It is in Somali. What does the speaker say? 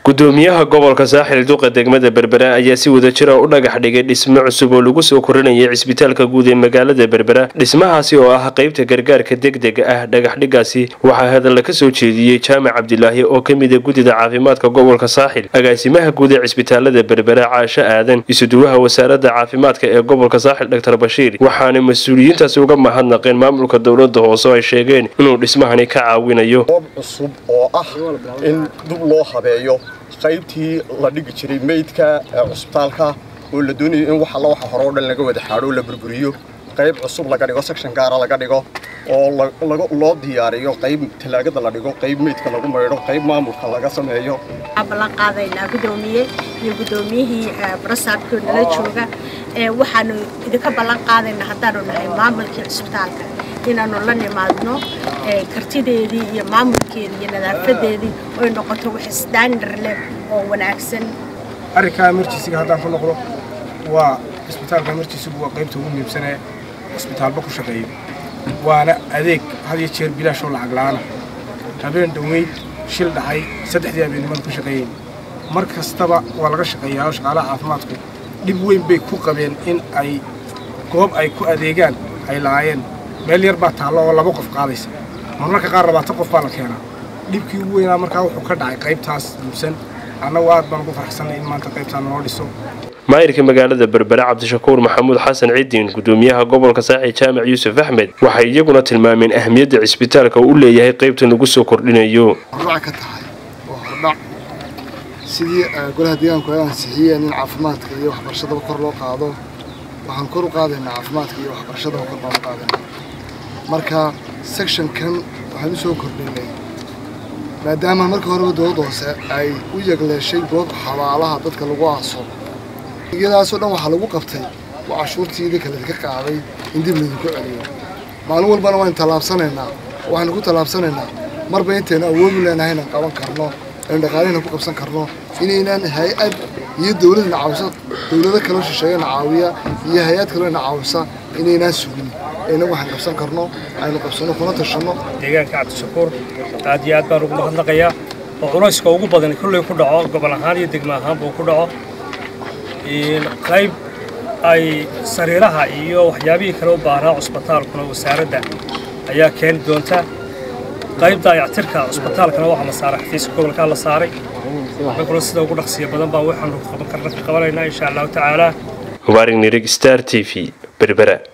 gudoomiyaha gobolka saaxil duqa degmada berbera ayaa si wada jira u dhagax dhigay dhismo cusub oo lagu soo korinayay cisbitaalka guud ee magaalada berbera dhismahaasi oo ah qeybta gargaarka degdega ah dhagaxdhigaasi waxaa hadalla ka soo jeediyey jaamac cabdilaahi oo ka mida guddida caafimaadka gobolka saaxil agaasimaha guud ee cisbitaalada berbera caasho aadan isuduwaha wasaaradda caafimaadka ee gobolka saaxil dr bashiir waxaana mas-uuliyiintaasi uga mahadnaqeen maamulka dowlada hoose oo ay sheegeen inuu dhismahani ka caawinayo goob cusub oo ah in dib loo habeeyo qaybtii la dhigi jiray meydka ee cusbitaalka oo la doonayo in wax alla waxa hore oo dhan laga wada xaadho la burburiyo qayb cusub laga dhigo section gaara laga dhigo oo loo diyaariyo qayb talaagada la dhigo qayb meydka lagu maydho qayb maamulka laga sameeyo waxaan ballan qaadaynaa gudoomiye iyo gudoomiyihii barasaabkoo nala jooga waxaanu idinka ballan qaadaynaa haddaanu nahay maamulkii cisbitaalka inaanu la nimaadno kartideedii iyo maamulkeedii iyo nadaafadeedii oy noqoto wax standard leh oo wanaagsan arrinkaa emergencyga haddaan ku noqdo waa cisbitaalka emergencygu waa qaybta ugu muhiimsanee cisbitaalba ku shaqeeyo waana adeeg had iyo jeer bilaashoo lacag la'aana habeen dhoweyd shil dhacay saddexdii habeennimada ku shaqeeyeen mar kastaba waa laga shaqeeyaa oo shaqaalaha caafimaadku dhib weyn bay ku qabeen in ay goob ay ku adeegaan ay lahaayeen meel yar baa taallo oo laba qof qaadaysa marmarka qaar labaatan qof baa la keenaa dhibkii ugu weynaa markaa wuxuu ka dhacay qaybtaas muubsan annagu aad baan ugu faraxsannay in maanta qaybtaan noo dhiso maayirka magaalada berbere cabdishakuur maxamuud xasan cidiin gudoomiyaha gobolka saaxi jaamac yuusuf axmed waxay iyaguna tilmaameen ahmiyadda cisbitaalka uu u leeyahay qaybtan lagu soo kordhinayo hordhac ka tahay waa hordhac sidii golaha deegaanku ay ansixiyeen in caafimaadka iyo waxbarashadaba kor loo qaado waxaan kor u qaadaynaa caafimaadka iyo waxbarashadaba kor baan u qaadaynaa marka sectionkan waxaan u soo kordhinay maadaama marka horeba dowladda hoose ay u yegleeshay goob xabaalaha dadka lagu aaso iyadaasoo dhan waxaa lagu qabtay waa cashuurtii idinka laydinka qaaday in dib laydinku celiyo maalin walbana waynu tallaabsanaynaa waxaynu ku tallaabsanaynaa marba intaynu awoodu leenahay inaan qaban karno aynu dhaqaalihina ku qabsan karno inaynaan hay-ad iyo dowladna caawisa dowlado kaloo shisheeyana caawiya iyo hay-ad kalena caawisa inaynaan sugin ayna waxaan qabsan karno aynu qabsanno kuna tashanno deegaanka cabdishakuur aad iyo aad baan ugu mahadnaqayaa oo culayska ugu badan kolley ku dhaco gobol ahaan iyo degmo ahaanba uu ku dhaco qayb ay sariiraha iyo waxyaabihii kale u baahnaa cusbitaalkuna wasaaradda ayaa keeni doonta qaybta ayactirka cusbitaalkana waxaa la saaray xafiiska gobolkaa la saaray annaguna sida ugu dhaqsiya badan baa waxaanu qaban karna ka qabanaynaa insha allahu tacaala mubaarig nirig star t v berbera